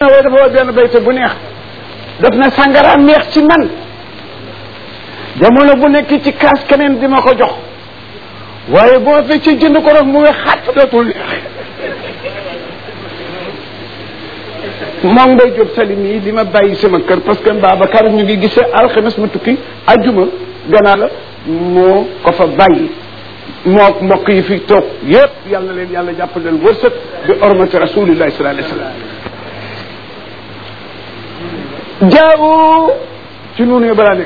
waaye dafa wax benn bayte bu neex daf na sàngara neex ci man jamono bu nekk ci kaas keneen di ma ko jox waaye boo fekkee jënd ko rek mu wex xat dootul neex moom ngay jóg salim yi li ma bàyyi sama kër parce que Babacar ñu ngi gisee alxames ma tukki ajjuma gannaaw la moo ko fa bàyyi moo mbokk yi fi toog yépp yal na leen yàlla jàppaleel wërsëg bi ormati rasulillahi sallallahu alayhi wa sallam jaawu ci nuunu yo balaa nekk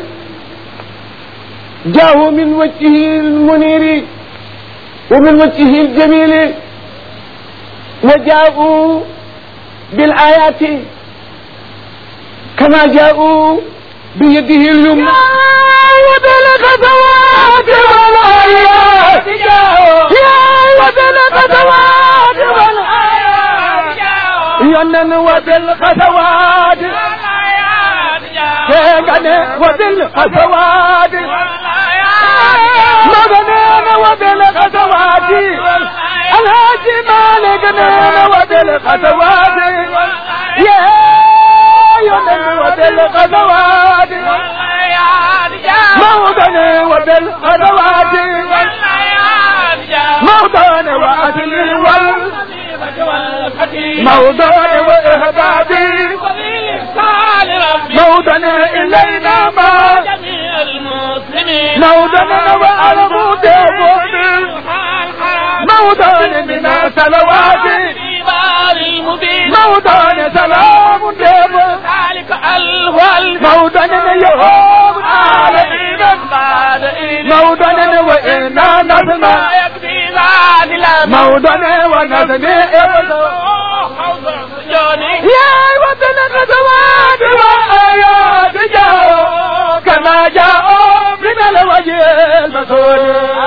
jaawu min wajhihi lmuniri wa min wajhihi ljamili wa jaawu بالآيات كما جاءوا بيده اليمنى وبالغزوات والآيات يا وبالغزوات والآيات ينن وبالغزوات كيغني وبالغزوات مغنين وبالغزوات الهاجي مالك نين وبالغزوات يا يمن وبالغزوات موطن وبالغزوات موطن وأهل وال موطن وإهدادي موطن إلينا ما موطن وأرغب موطن من سلوات موطن سلام ديب ذلك الوال موطن يهوم العالمين موطن وإنا نسمع يكفي ذات الأمر موطن ونسمع يا وطن الغزوات والآيات جاءوا كما جاءوا من الوجه المسؤول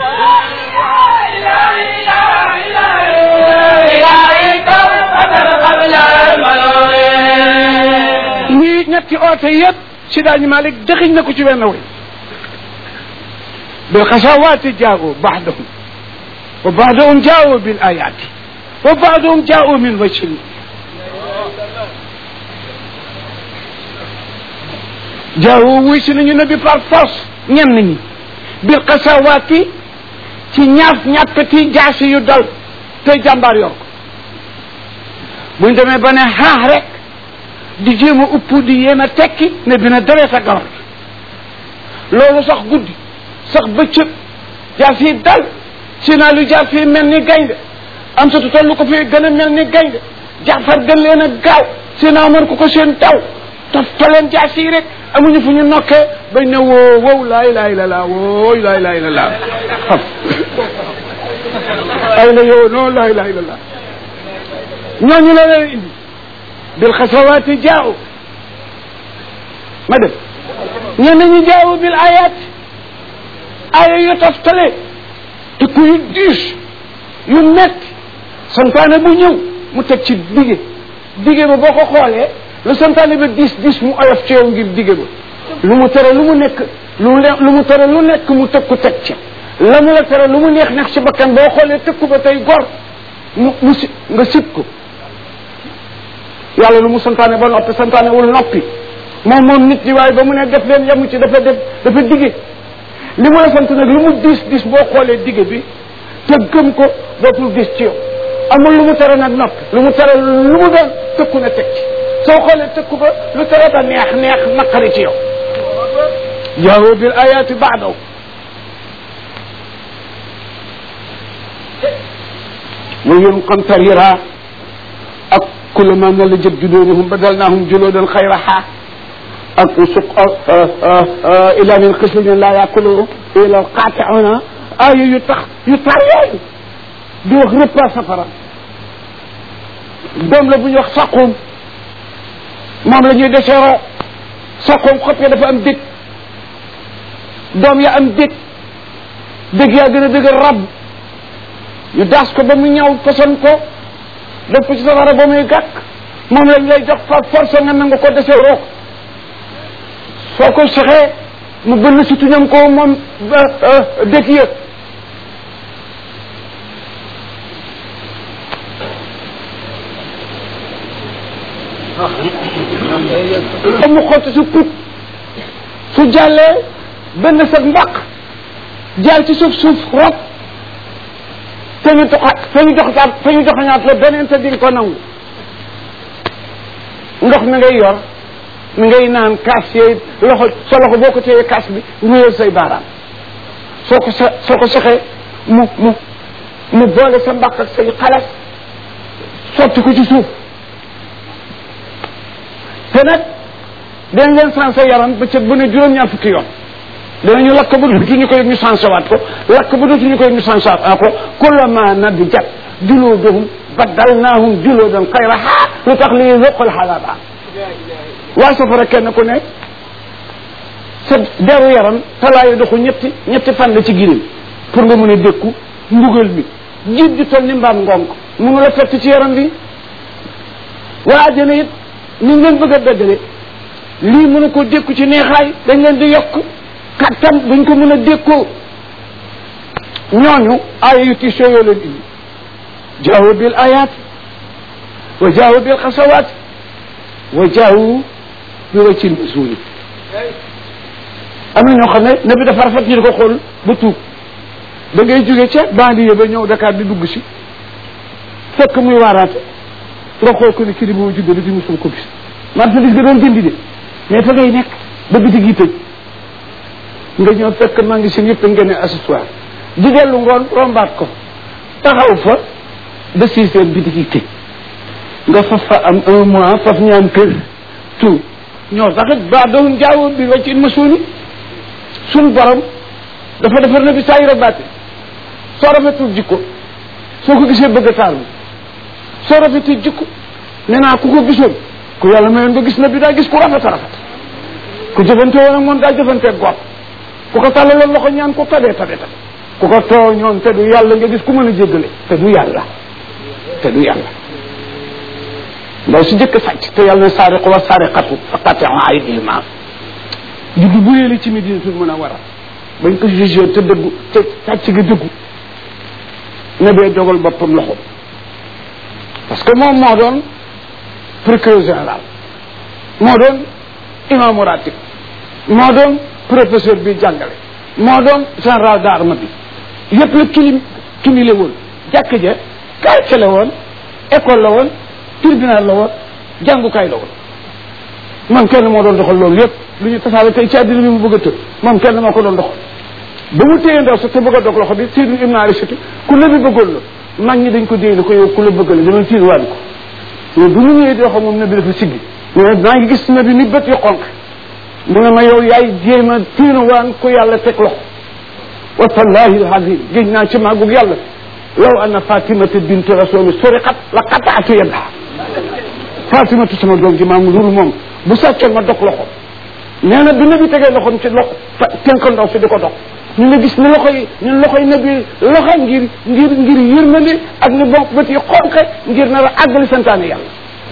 ñii ñetti oote yëpp si daañu Malik dëxiñ na ko ci wenn way bil xasawaati jaawu baxdahum wa baxdahum jaawu bil ayaati wa baxdahum jaawu min wajhin jaawu wuy si nañu nabi par force ñenn ñi bil xasawaati ci ñaaf ñàppati jaasi yu dal te jàmbaar yor ko buñ demee ba ne xaax rek di jéem a upp di yéem a tekki ne dina dawee sa gawar loolu sax guddi sax bëccëg jaas yi dal si naa lu jaas yi mel ni gaynde am sa tollu ko fi gën a mel ni gaynde jaafar gën leen a gaaw si naa mën ko ko seen taw toftaleen jaas yi rek amuñu fu ñu nokkee bañ ne woo wow laa ilaha illa llah wooy laa ilaha illa llah xam ay la yow non laa ilaha illa llah ñooñu la leen indi bil xasawaati jaaw ma def ñenn ñi jaawu bil ayat aya yu toftale te ku yu diis yu metti santaane bu ñëw mu teg ci dige dige ba boo ko xoolee lu santaane ba diis diis mu oyof ci yow ngir dige ba lu mu tere lu mu nekk lu mu lu mu tere lu nekk mu teg ku teg ci la mu la tere lu mu neex neex ci bakkan boo xoolee tëkku ba tey gor mu mu si nga sib ko yàlla lu mu santaane ba noppi santaane wul noppi moom moom nit ñi waaye ba mu ne def leen yamu ci dafa def dafa dige li mu la sant nag lu mu diis diis boo xoolee dige bi te gëm ko dootul diis ci yow amul lu mu tere nag noppi lu mu tere lu mu doon tëkku na teg ci soo xoolee tëkku ba lu tere ba neex neex naqari ci yow jaawu bil ayaati baadaw mu yun qamtarira ak kullama nalajat juluduhum badalnahum juludan xayraha ak suq ila min xislin la yakulu ila alqatiuna aaya yu tax yu tar yooyu di wax repas safara doom la bu ñuy wax saqum moom la ñuy deseeroo saqum xob ya dafa am dég doom ya am dég dég yaa gën a dëgër rab ñu daas ko ba mu ñaw poson ko def ko ci safara ba muy gàkk moom lañ lay jox fa force nga nangu ko dese rook soo ko sexee mu bënn si tuñam ko moom dëkk yëpp ba mu xotti su put su jàllee benn sa mbaq jaar ci suuf suuf rot te ñu doxa te ñu doxaat te ñu doxañaat la beneen te di ko nangu ndox mi ngay yor mi ngay naan kaas yee loxo sa loxo boo ko téyee kaas bi wéyal say baaraam soo ko sa soo ko saxee mu mu mu boole sa mbaq ak say xalas sotti ko ci suuf te nag dañ leen sensé yaram ba ca bu ne juróom-ñaar fukki yoon danañu lakk ba dootuñu ko yëg ñu sensé waat ko lakk ba dootuñu ko yëg ñu sensé waat ko kullama nadijat juluduhum baddalnaahum juludan xayraha lu tax li yuqal xalaaba waa safara kenn ku ne sa deru yaram talaayu doxu ñetti ñetti fan la ci girim pour nga mën a dékku mbugal mi jiit di toll ni mbaam ngonk mënu la fett ci yaram bi waa àjjana it ni ngeen bëgg a dëggale lii mënu ko dékku ci neexaay dañ leen di yokk kattan buñ ko mën a dékkoo ñooñu aaya yu tiisoo yoo leen indi jaawu bil ayat wa jaawu bil xasawaat wa jaawu bi waccil masuuli am na ñoo xam ne nabi dafa rafet ñu di ko xool ba tuub da ngay jóge ca banlieue ba ñëw Dakar di dugg si fekk muy waaraate nga xool ko ne kii di boo juddoo di musul ko gis marchandise bi doon jëndi de mais fa ngay nekk ba bitig yi tëj nga ñëw fekk magasin yëpp ngeen ne accessoire di dellu ngoon rombaat ko taxaw fa ba six heures bitig yi tëj nga faf fa am un mois faf ñaan kër tout ñoo sax it ba doon jaawoo bi wàcc in ma suuni suñ borom dafa defar na bi saa yi rabaate soo rafetul jikko soo ko gisee bëgg a taalu soo rafetul jikko nee naa ku ko gisoon ku yàlla mayoon nga gis na bi daa gis ku rafet a rafet ku jëfante woon ak moom daa jëfantee gopp ku ko tàllaloon loxo ñaan ko tabee tabe tabe ku ko tooñoon te du yàlla nga gis ku mën a jéggale te du yàlla te du yàlla ndaw si jëkk sàcc te yàlla ne saariqu wa saariqatu fa qatiu aydihima juddu bu yéeli ci Medinatul Munawwara bañ ko jugé te dëggu te sàcc gi dëggu ne bee dogal boppam loxo parce que moom moo doon procureur général moo doon imaamu ratib moo doon professeur bi jàngale moo doon général d'arme bi yëpp la kilim kimile woon jàkk ja quartier la woon école la woon tribunal la woon jàngukaay la woon man kenn moo doon doxal loolu yëpp lu ñu tasaare tey ci àddina bi mu bëgg a tëb moom kenn moo ko doon doxal ba mu téye ndaw sax te bëgg a dog loxo bi Seydou Ibn Arisatu ku la bi bëggoon la mag ñi dañ ko déy ko yow ku la bëgg la dama tiir waan ko mais bu ñu ñëwee di wax moom nabi dafa siggi mais maa ngi gis nabi ni bët yu xonq mu ne ma yow yaay jéem a tiir waan ku yàlla teg loxo wa tallahi alazim géej naa ci màggug yàlla law anna fatimata bint rasuli suriqat la qataatu yadaha fatimatu sama doom ji maam lul moom bu sàccoon ma dog loxo nee na bi nabi tegee loxoom ci loxo tenk ndaw si di ko dog ñu nga gis ni loxo yi ñun loxo yi nabi loxo ngir ngir ngir yërmande ak ni bokk bët yi xonqe ngir nar a àggali santaane yàlla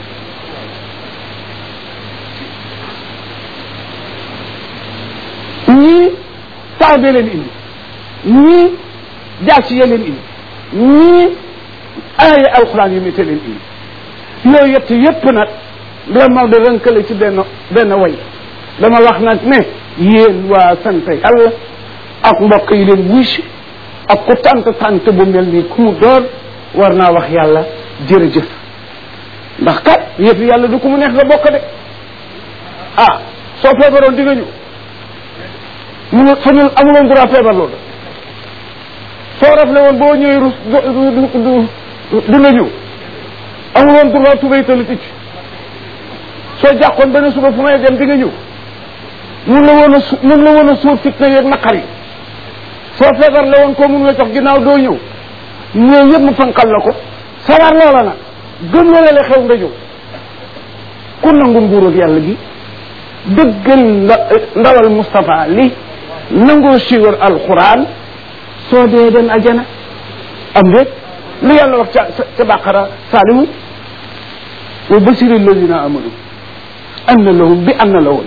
ñii taw bee leen indi ñii jaasi yee leen indi ñii aaya alxuraan yu métte leen indi yooyu yett yépp nag la Maodo rënkale ci benn benn way dama wax nag ne yéen waa sant yàlla ak mbokk yi leen wuy si ak ku tant tant bu mel nii ku mu doon war naa wax yàlla jërëjëf ndax kat yëf yàlla du ku mu neex nga bokk de ah soo feebaroon di nga ñëw munu fa ñu amuloon droit feebar loolu soo rafle woon boo ñëwee rus du du du nga ñëw amuloon droit tubay tali ticc soo jàqoon benn suba fu may dem di nga ñëw mun la woon a su mun la woon a suur fitna yeeg naqar yi soo feebar la woon koo mun la jox ginnaaw doo ñëw ñëw yëpp mu fanqal la ko sawar loola nag gëm la la xew nga ñëw ku nangu nguurug yàlla gi dëggal ndawal Moustapha li nangoo siiwal alquran soo dee dem ajana am déet lu yàlla wax ca ca bàqara saalihu wa basiri alladina amanu anna lahum bi anna lahum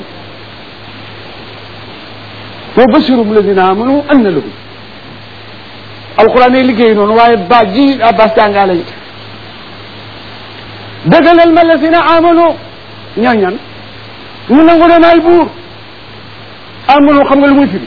wa basiru alladina amanu anna lahum alquran yi liggéey noonu waaye baat ji abbas jàngaale dëggalal ma alladina amanu ñooy ñan ñu nangu ne maay buur amoon xam nga lu muy firi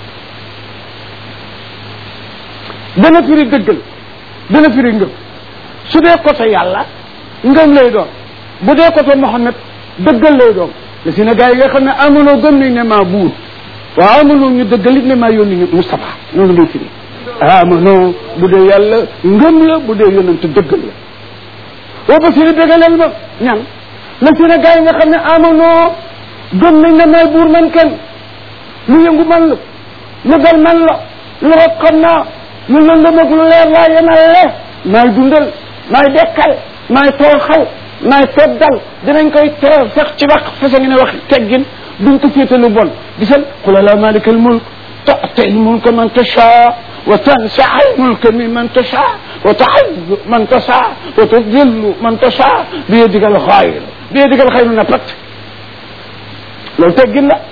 dana firi dëggal dana firi ngëm su dee côté yàlla ngëm lay doon bu dee côté Mohammed dëggal lay doon le si ne gars yi nga xam ne amonoo gëm nañ ne maa buur waaw amonoo ñu dëggal it ne maa yónni ñu Moustapha noonu lay firi amonoo bu dee yàlla ngëm la bu dee yónnante dëggal la boo ba firi dëggalal ma ñan le si ne gars yi nga xam ne amonoo gëm nañ ne maay buur man kenn lu yëngu man la lu dal man la lu rot xam naa lu lëndëm ak lu leer laa yenal le maay dundal maay dekkal maay tooxal maay teddal dinañ koy teral sax ci wax fasa ngi ne wax teggin duñ ko féete lu bon gisal qul la malika al mulk tu'ti al mulka man tasha wa tansa al mulka mimman tasha wa ta'izzu man tasha wa tudillu man tasha bi yadika al khayr bi yadika al khayr na pat loolu teggin la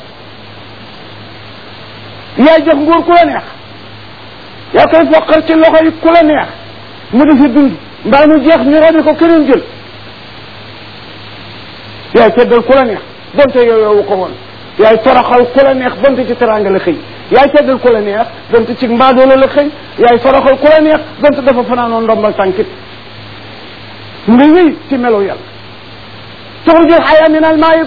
yaay jox nguur ku la neex yaa koy foqal ci loxo yi ku la neex mu di fi dund mbaa mu jeex ñu rabi ko keneen jël yaay teddal ku la neex donte yow yow ko woon yaay toroxal ku la neex donte ci teraanga la xëy yaay teddal ku la neex donte ci mbaadoolo la xëy yaay toroxal ku la neex donte dafa fanaanoon ndombal tànkit nga wéy ci melo yàlla tuxrujul xaya min al maayit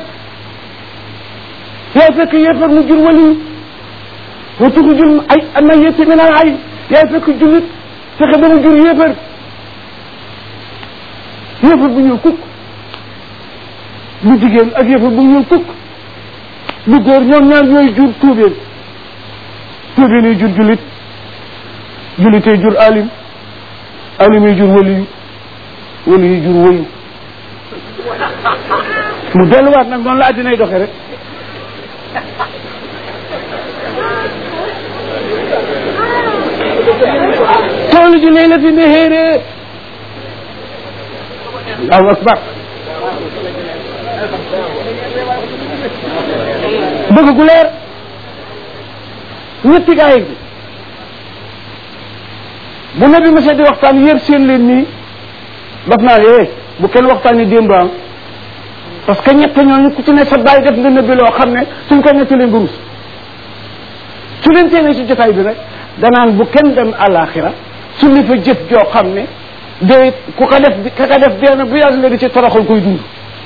yaay fekk yéefar mu jur wali wa tuxrujul ay mayiti min al ay yaay fekk jullit fexe ba mu jur yéefar yéefar bu ñuul kukk bu jigéen ak yëfa bu ñuul kukk bu góor ñoom ñaar ñooy jur tuubeen tuubeen yi jur julit julitee jur alim alim yi jur waliyu waliyu yi jur wëyu mu delluwaat nag noonu la addinay doxe rek toolu ji lay la fi nehéeree allahu akbar bëgg gu leer ñetti gaay bi bu nabi ma di waxtaan yër seen leen nii daf naa eh bu kenn waxtaan ni démb am parce que ñett ñooñu ku ci ne sa bàyyi def nga nëbbi loo xam ne suñ ko netti leen gurus su leen teenee ci jotaay bi rek danaan bu kenn dem àllaaxira su li fa jëf joo xam ne day ku ko def ka ka def dee na bu yàgg nga di ci toroxal koy dund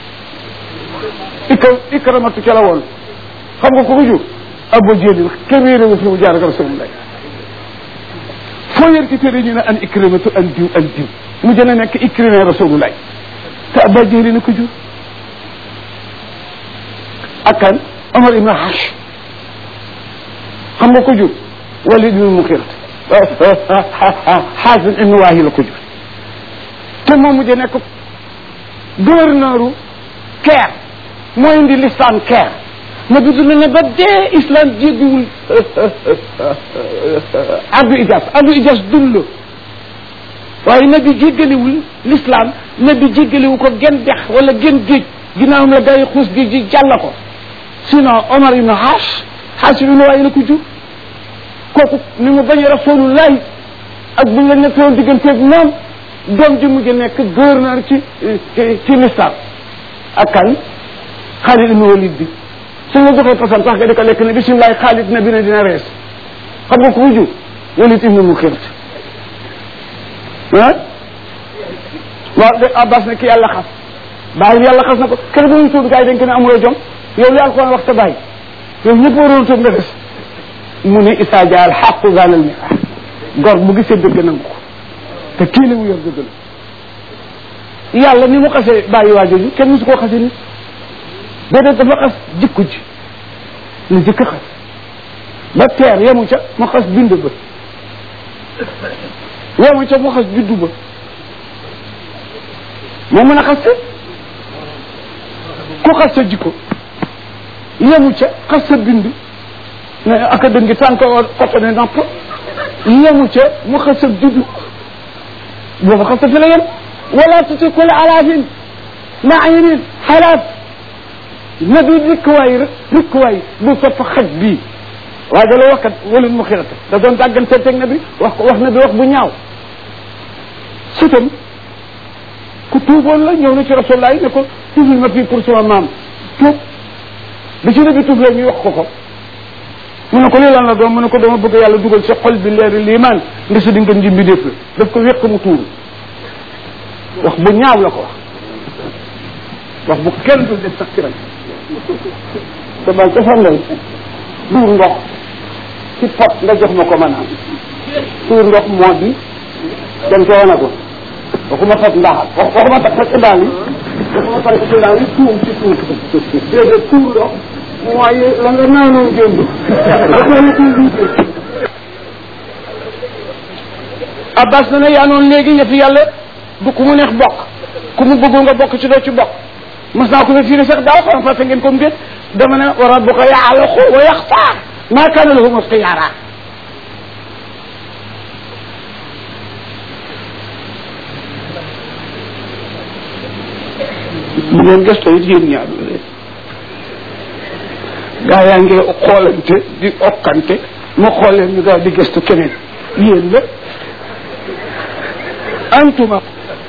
ikra ikramatu ca la woon xam nga ko ko jur abo jéeli kenn réeréwu fi mu jaar ak rasulullah foo yër ci téere ñu ne an ikramatu an diw an diw mu jën a nekk ikrimé rasulullah te aba jéeli na ko jur ak kan Omar ibn Hash xam nga ko jur Walid ibn Muxirat Xaasim ibn Waahi la ko jur te moom mujj nekk gouverneur Caire mooy indi l'islam Caire na bi dund ne ba dee islam jéggiwul ardu ijas ardu ijas dund la waaye na bi jéggaliwul l'islam na bi jéggaliwu ko gen dex wala gen géej ginnaawam la gars yi xuus géej ji jàll ko sinon Omar ibn Hash Hash ibn Waayi la ko jur kooku ni mu bañ rasulullahi ak buñ la nekkoon digganteeg moom doom ji mujj nekk gouverneur ci ci ci l'islam ak kan Xaalid ibn Walid bi suñ la joxee façon sax nga di ko lekk ne bisimilah Xaalid na bi ne dina rees xam nga ko mu jur Walid ibn Muxirat ah waaw de Abbas ne ki yàlla xas bàyyi yàlla xas na ko kër ba muy tuub gars yi dañ ko ne amuloo jom yow li alquran wax te bàyyi yow ñëpp waroon tuub nga des mu ne Issa Dia al xaqu zalal mi gor bu gisee dëgg nangu ko te kii la mu yor dëgg la yàlla ni mu xasee bàyyi waa jooju kenn musu koo xasee nit déedéet dafa xas jikko ji la jëkk xas ba teer yemu ca mu xas bind ba yemu ca mu xas juddu ba moo mën a xas te ku xas sa jikko yemu ca xas sa bind ne aka dëngi tànk koto ne napp yemu ca mu xas sa juddu booba xas sa fi la yem wala tuti kula alaafin naayinin xalaat na bi rikkuwaay rikkuwaay bu topp xaj bii waaye da la wax kat walin mu xirata da doon tàggante teg na bi wax ko wax na bi wax bu ñaaw sutam ku tuuboon la ñëw na ci rasulullah ne ko tuufil ma fii pour sama maam tuub bi ci nabi tuuf la ñuy wax ko ko mu ne ko lii lan la doom mu ne ko dama bëgg yàlla dugal sa xol bi leeri liimaan nga sa di ngeen ji mbindeef la daf ko wéq mu tuuru wax bu ñaaw la ko wax wax bu kenn dul def sax kiram te bal ca fan lay duur ndox ci pot nga jox ma ko ma naan tuur ndox moo di dem ca wana ko waxuma fat ndaxal wax waxuma fat fat daal yi waxuma fat ci daal yi tuum ci tuur déedéet tuur ndox mooy la nga naanoon démb abbas na ne yaa noonu léegi yëfi yàlla du ku mu neex bokk ku mu bëggul nga bokk ci doo ci bokk mas naa ko fa fii ne sax daaw xam fàtte ngeen ko mbét dama ne wa rabbuka yaxlaqu wa yaxtaar maa kaana lahum ixtiyaara bu ngeen gëstoo it yéen ñaar gaa yaa ngi xoolante di okkante ma xool leen ñu daal di gëstu keneen yéen la antuma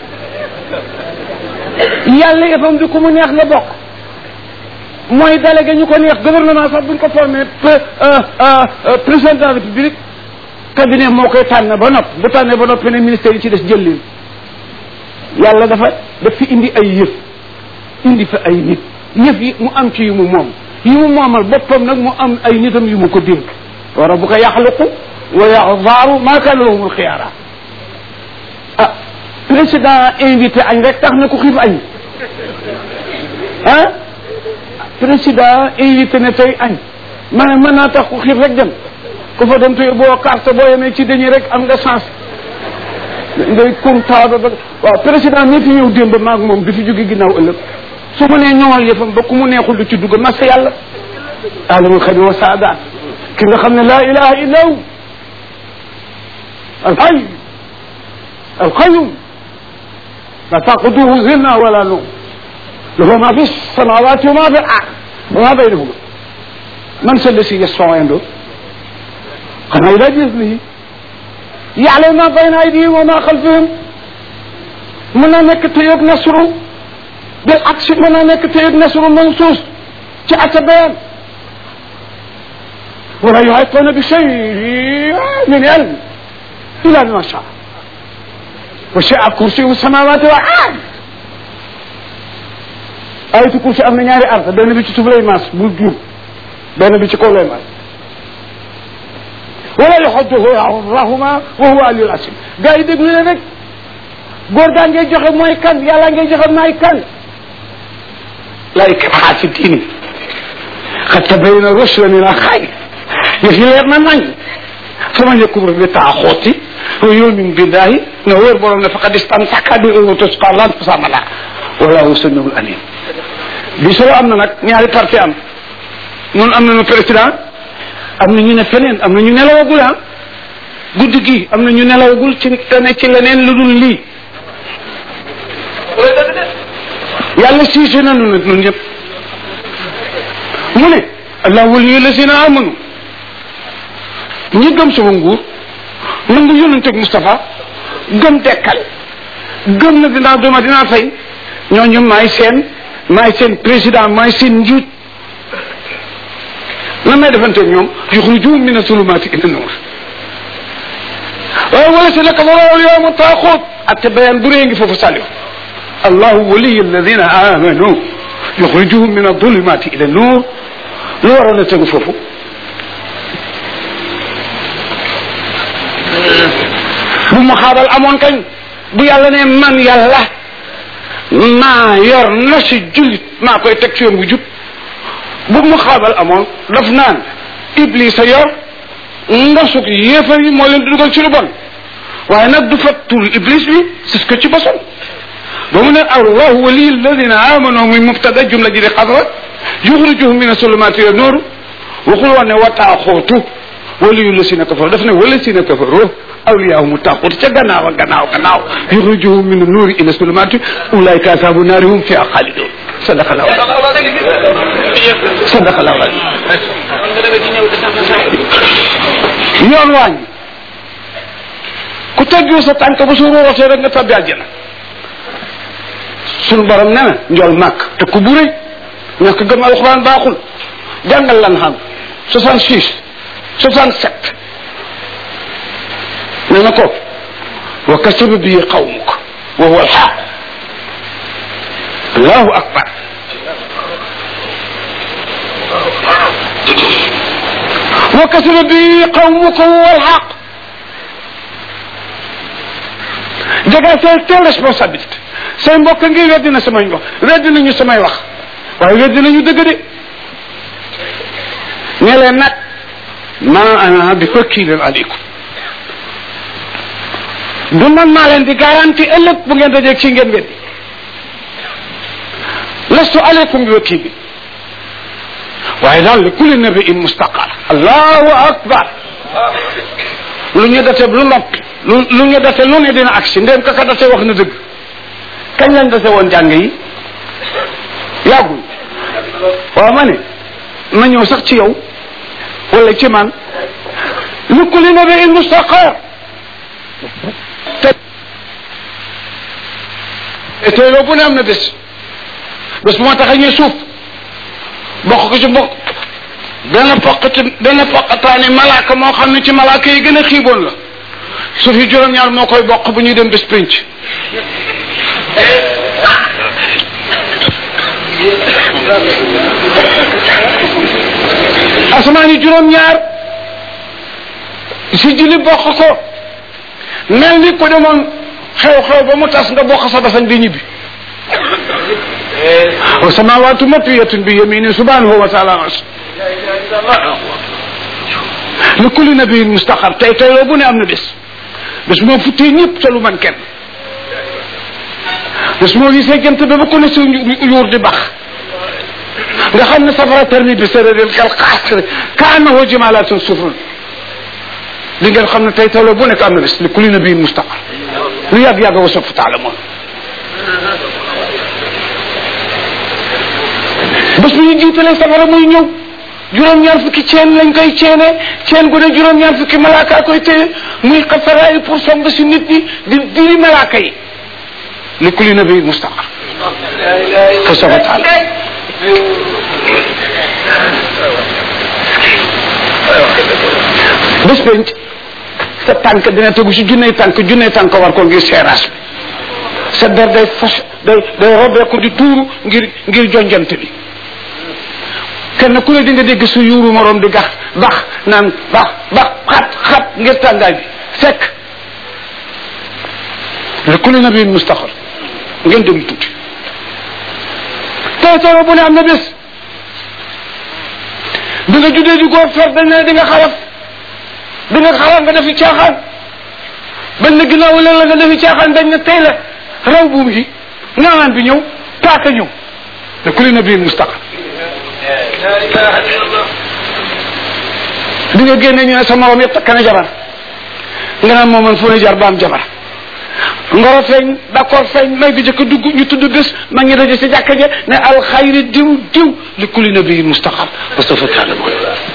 yàlla yëfam di ku mu neex nga bokk mooy délégué ñu ko neex gouvernement sax buñ ko formé président de la république cabinet moo koy tànn ba nopp bu tànnee ba noppi ne ministère yi ci des jël leen yàlla dafa daf fi indi ay yëf indi fa ay nit yëf yi mu am ci yu mu moom yi mu moomal boppam nag mu am ay nitam yu mu ko dénk wa rabbuka yaxluqu wa yaxzaaru maa kaana lahumul xiyaara ah président invité añ rek tax na ku xiif añ ah président invité ne tey añ ma ne mën naa tax ku xiif rek dem ku fa dem tey boo carte boo yemee ci dañuy rek am nga chance ngay kontaado ba waaw président mi fi ñëw démb maag moom du fi jóge ginnaaw ëllëg su mu nee ñoŋal yëfam ba ku mu neexul du ci dugg mas yàlla alamul xabi wa saadaat ki nga xam ne laa ilaha illa hu alxay alqayum la taquduhu zinna wala num lahu ma fi samawati wa ma fi ard wa ma baynahuma man sa lesi yasfau indo xanaa ila bisnihi ya'lamu ma bayna aydihim wa ma xalfihim mën na nekk tëyoog nasru bil aksi mën na nekk tëyoog nasru mansuus ci ata bayaan wala yuhituna bi shay'in min ilm illa bima shaa wasi'a kursiyuhu samawati wal ard ayatu kursi am na ñaari ard benn bi ci suuf lay maas bul juum benn bi ci kaw lay maas wala yaxudduhu rahuma wa huwa aliyul asim gars yi déglu leen rek góor gaa ngay joxe mooy kan yàlla ngay joxe maay kan la ikraha fi diini qad tabayyana rushdu min al-ghayy yëf yi leer na nañ faman yakfur bi taaxuuti wa yu'min billahi na wóor borom ne faqad istamsaka bil urwatil wuthqa lan infisama laha wallahu samiul alim bi soo am na nag ñaari parti am noonu am nañu président am na ñu ne feneen am na ñu nelawagul ah guddi gi am na ñu nelawagul ci ne ci leneen lu dul lii yàlla siise nanu nag ñun ñëpp mu ne allah waliyu lazina amanu ñi gëm sama nguur nangu yonenteeg Moustapha gëm dekkal gëm na dinaa duma dinaa fay ñooñu maay seen maay seen président maay seen njiit lan may defanteeg ñoom yuxrijuhum min asulumaati ila nuur waaye wala si naka wala yowma taaxoot ak te bayaan bu rëy ngi foofu sàlliw allahu waliyu alladina amanu yuxrijuhum min adulumaati ila nuur lu waroon a tegu foofu bu mu xaabal amoon kañ bu yàlla ne man yàlla maa yor na si jullit maa koy teg ci yoon bu jub bu mu xaabal amoon daf naan iblis a yor ngasuk yéefar yi moo leen di dugal ci lu bon waaye nag du fat tur iblis bi c'est que ci bosom ba mu ne allahu wali alladina amanu muy mubtada jumla ji di xadra yuxrijuhum min asulumaati ila nuur waxul woon ne wa taaxootu waliyu la si na kafaru daf ne wala si na kafaru awliyaahum taaxut ca gannaaw a gannaaw gannaaw yuxrijuhum min nuuri ila sulumaati ulaika asaabu naari hum fiha xaalidun sadaqa llahu sadaqa llahu yoon waañ ku teggiwu sa tànk bu su rootee rek nga tabbi àjjana suñu borom nee na njool màkk te ku bu rëy ñàkk gëm alxuraan baaxul jàngal lan xam 66 67 nee na ko wa kasaba bii qawmuk wa huwa alxaq allahu akbar wa kasaba bii qawmuk wa huwa alxaq jaga say telle responsabilité say mbokk ngi weddi na samay wax weddi nañu samay wax waaye weddi nañu dëgg de ne leen nag ma ana bi wakiilin aleykum du man maa leen di garanti ëllëg bu ngeen dajeeg ci ngeen weddi lastu aleykum bi wakiilin waaye daal li kulli nabiin mustaqar allahu akbar lu ñu date lu noppi lu lu ñu date lu ne dina agsi ndéem kaka date wax na dëgg kañ lañ dase woon jàng yi yàggul waaw ma ne ma ñëw sax ci yow wala ci man li kulli nabiin mustaqar te te yow bu ne am na bés bés bu ma tax a ñuy suuf bokk ko ci bokk benn poqati benn poqataani malaaka moo xam ne ci malaaka yi gën a xiiboon la suuf yi juróom-ñaar moo koy bokk bu ñuy dem bés pénc asamaan yi juróom-ñaar si julli bokk ko mel ni ko demoon xew-xew ba mu tas nga bokk sa basan di ñibbi wa samawaatu matwiyatun bi yamini subhanahu wa taala li kulli nabiyin mustaqar tey tey loo bu ne am na bés bés moo futtee ñëpp te lu man kenn bés moo gisee jant ba ba ko ne si yuur di bax nga xam ne safara termi bi séréréel kal xaasr ka annahu jimalatun sufrun li ngeen xam ne tey tey loo bu nekk am na bés li kulli nabiyin mustaqar lu yàgg-yàgg wa sawfa taalamoon bés bu ñu jiitalee safara muy ñëw juróom-ñaar fukki ceen lañ koy ceene ceen gu ne juróom-ñaar fukki malaaka koy téye muy xasaraay pour song si nit ñi di diri malaaka yi li kulli nabi mustaqar fa sawfa taala bés penc sa tànk dina tegu si junney tànk junney tànk war ko ngir seeraas bi sa der day fas day day robeeku di tuuru ngir ngir jonjante bi kenn ku ne di nga dégg su yuuru moroom di gax bax naan bax bax xat xat ngir tàngaay bi fekk le kulli nabiin mustaxar ngeen déglu tuuti tey tey bu ne am na bés bi nga juddee di góor fer dañ ne di nga xaraf di nga xaraf nga defi caaxaan bañ na ginnaaw leen la nga defi caaxaan dañ ne tey la raw buum yi ngaanaan bi ñëw paaka ñëw le kulli nabiin mustaxar di nga génne ñu ne sa morom yëpp takk na jabar nga naan moom man fu ne jar ba am jabar ngoro feeñ d'accord feeñ may bi jëkk dugg ñu tudd bés ma ngi daje si jàkka ja ne alxayri diw diw li kulli nabiyin mustaqar wa sawfa ta'lamun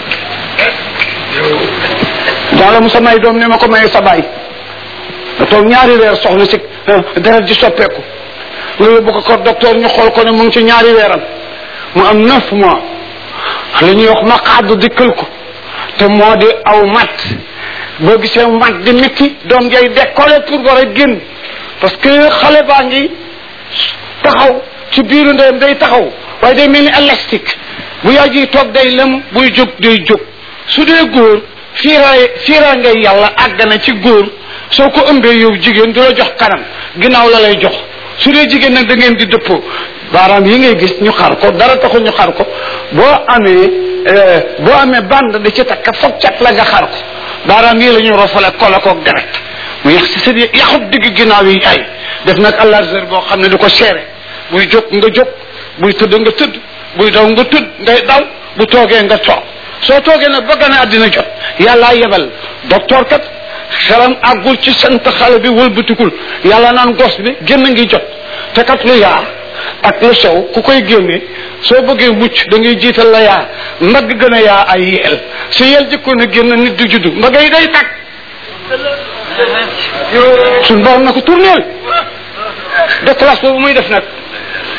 daala mu sa may doom ne ma ko maye sa baay nga toog ñaari weer soxna si deret ji soppeeku nga yóbbu ko ko docteur ñu xool ko ne mu ngi ci ñaari weeram mu am neuf mois la ñuy wax maqaadu dikkal ko te moo di aw mat boo gisee mat di métti doom jay décollé pour war a génn parce que xale baa ngi taxaw ci biiru ndeyam day taxaw waaye day mel ni élastique bu yaay ji toog day lem buy jóg day jóg su dee góor fiiraay fiiraa ngay yàlla àgg na ci góor soo ko ëmbee yow jigéen du la jox kanam ginnaaw la lay jox su dee jigéen nag da ngeen di dëppoo baaraam yi ngay gis ñu xar ko dara taxul ñu xar ko boo amee boo amee bande da ci takk foog cat la nga xar ko baaraam yi la ñuy rofale kola koog deret mu yax si seen yaxut digg ginnaaw yi ay def nag àllargeur boo xam ne du ko seere buy jóg nga jóg buy tëdd nga tëdd buy daw nga tëdd ngay daw bu toogee nga toog soo toogee nag ba gane àddina jot yàllaa yebal docteur kat xelam àggul ci sant xale bi wëlbatikul yàlla naan gos bi génn ngi jot te kat lu yaa ak lu sew ku koy génne soo bëggee mucc da ngay jiital la yaa mbagg gën a yaa ay yeel su yeel jëkkoon a génn nit du juddu mbagg yi day tàkk suñ borom na ko tourneel déclasse boobu muy def nag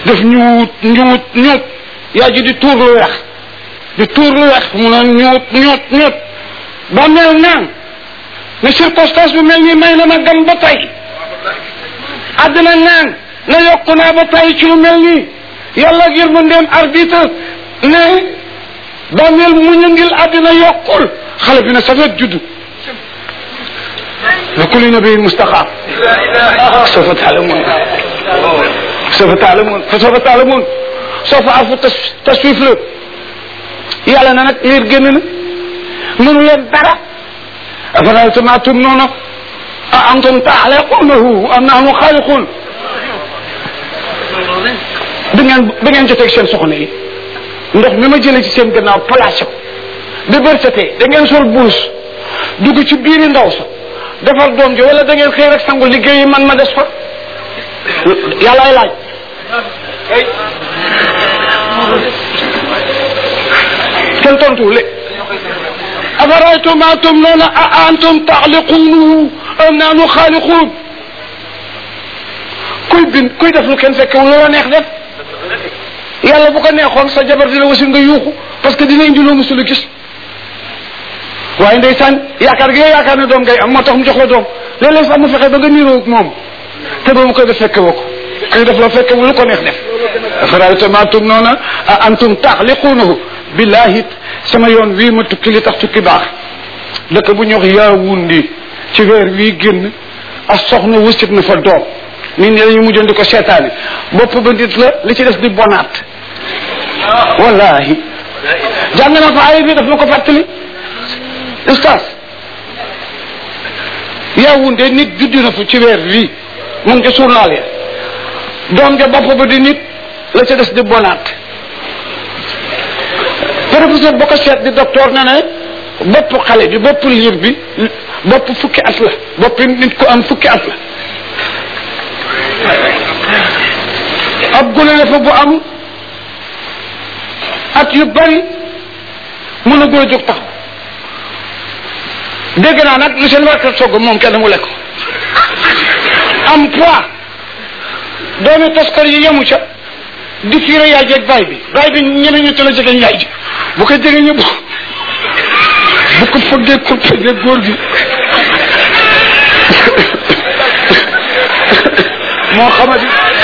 def ñuut ñuut ñuut yaa ji di tuur lu weex di tuur lu weex mu ne ñuut ñuut ñuut ba mel naan ne circonstance bu mel nii may na ma gan ba tey àddina naan na yokku naa ba tey ci lu mel nii yàlla ngir mu ndem arbitre ne bàmmeel mu ñu ngil àddina yokkul xale bi ne safet juddu لكل نبي مستقام سوف تعلمون سوف تعلمون فسوف تعلمون سوف أعرف تسويف له yàlla na nag liir génn na mënu leen dara afaraytum ma tumnuuna a antum taxlaquunahu am nahnu xaaliquun bi ngeen bi ngeen joteeg seen soxna yi ndox mi ma jëlee ci seen gannaaw placé ko bi bërsetee da ngeen sol buus dugg ci biiri ndaw sa defar doom ji wala da ngeen xëy rek sangu liggéey yi man ma des fa yàllaay laaj kenn tontuwul le afaraytum ma tumnuuna a antum taxliquunahu am nahnu xaaliquun kuy bind kuy def lu kenn fekkewul loola neex def yàlla bu ko neexoon sa jabar dina wasin nga yuuxu parce que dina indi loo musul a gis waaye ndeysaan yaakaar gi yaakaar ne doom ngay am moo tax mu jox la doom léeg-léeg sax mu fexe ba nga niiroo ak moom te ba mu koy def fekke woo ko kuy def loo fekke lu ko neex def afaraytum ma tumnuuna a antum taxliquunahu billahi sama yoon wii ma tukki li tax tukki baax dëkk bu ñuy wax Yaawundi ci weer wii génn ak soxna wusit na fa doom nit ñi dañu mujjoon di ko seetaani bopp ba nit la li ci des di bonaat wallahi jàng na fa ay bi daf ma ko fàttali ustaas Yaawundi nit juddu na fa ci weer wii mu ngi ci journal ya doom ja bopp ba di nit la ca des di bonaat professeur boo ko seet di docteur ne ne bopp xale bi bopp liir bi bopp fukki at la bopp nit ku am fukki at la ab gune ne fa bu am at yu bari mën a gën a jóg taxaw dégg naa nag lu seen warkat sogg moom kenn mu lekk am poids doomi toskar yi yemu ca di fiire yaay jeeg baay bi baay bi ñeme ñu tala jege yaay ji bu ko jege ñëpp bu ko fëggee ko fëggee góor gi moo xamadi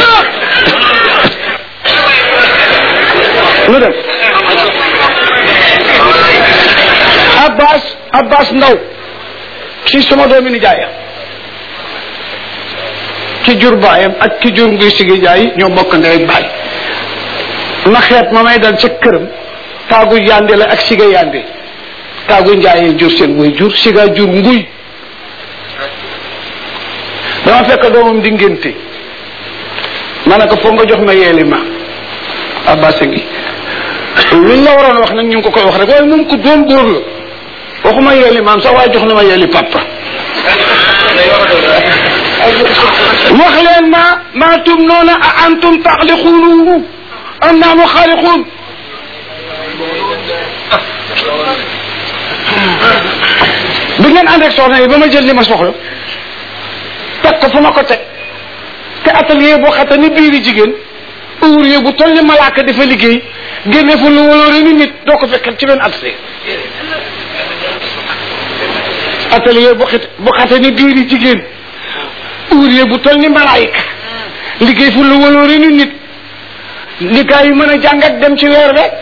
lu dem abbas abbas ndaw ci sama doomi ni jaaya ki jur baayam ak ki jur nguy sigi jaay ñoo bokk ndey ak baay ma xeet ma may dal ca këram taagu yande la ak siga yande taagu njaayee jur seen way jur siga jur nguy dama fekk doomam di ngénte ma ne ko foog nga jox ma yeeli ma abbas a ngi luñ la waroon wax nag ñu ngi ko koy wax rek waaye moom ko doon góor la waxuma yeeli maam sax waaye jox na ma yeeli papa wax leen ma maa tum noona a antum taxliquunahu am nahnu xaaliquun bi ngeen ànd ak soxna yi ba ma jël li ma soxla teg ko fu ma ko teg te atelier boo xata ni biiri jigéen ouvrier bu toll ni malaaka dafa liggéey génne fu lu waloore ni nit doo ko fekkat ci benn atelier atelier bu xat bu xata ni biiri jigéen ouvrier bu toll ni malaayika liggéey fu lu waloore ni nit liggéey yu mën a jàngat dem ci weer rek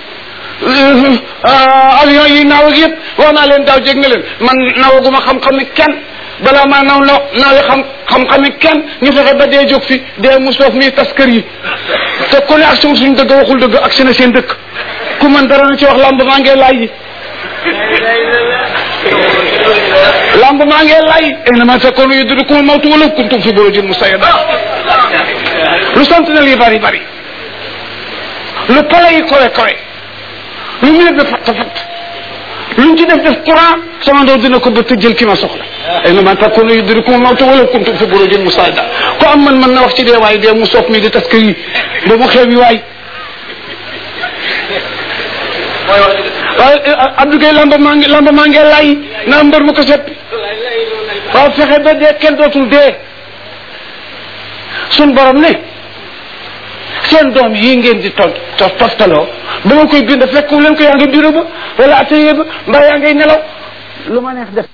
avion yi naaw ak yëpp wax naa leen daaw jég nga leen man nawaguma xam-xam ni kenn balaa maa naw naw naawi xam xam-xam ni kenn ñu fexe ba dee jóg fi dee mu soof mi tas kër yi te ku ne ak suñ suñ dëgg waxul dëgg ak seen seen dëkk ku man dara na ci wax lamb maa ngee laaj yi lamb maa ngee laaj innama takunu yudrikumul mawtu walaw kuntum fi burujin musayyada lu sant na lii bari bari lu pale yi kowe kowe lu mu yëg fatt fatt luñ ci def def courant sama ndaw dina ko bëtt jël ki ma soxla innama takunu yudrikumul mawtu walaw kuntum fi burujin musayyada ko am man mën na wax ci dee waay dee mu soof mi di tas kër yi ba mu xew yi waay waaye Abdou Gueye lamba maa ngi lamba maa ngi lay naa mbër mu ko seppi waaw fexe ba dee kenn dootul dee sun borom ne seen doom yi ngeen di to to toftaloo ba ma koy bind fekku leen ko yaa ngi bureau ba wala atelier ba mbaa yaa ngay nelaw lu ma neex def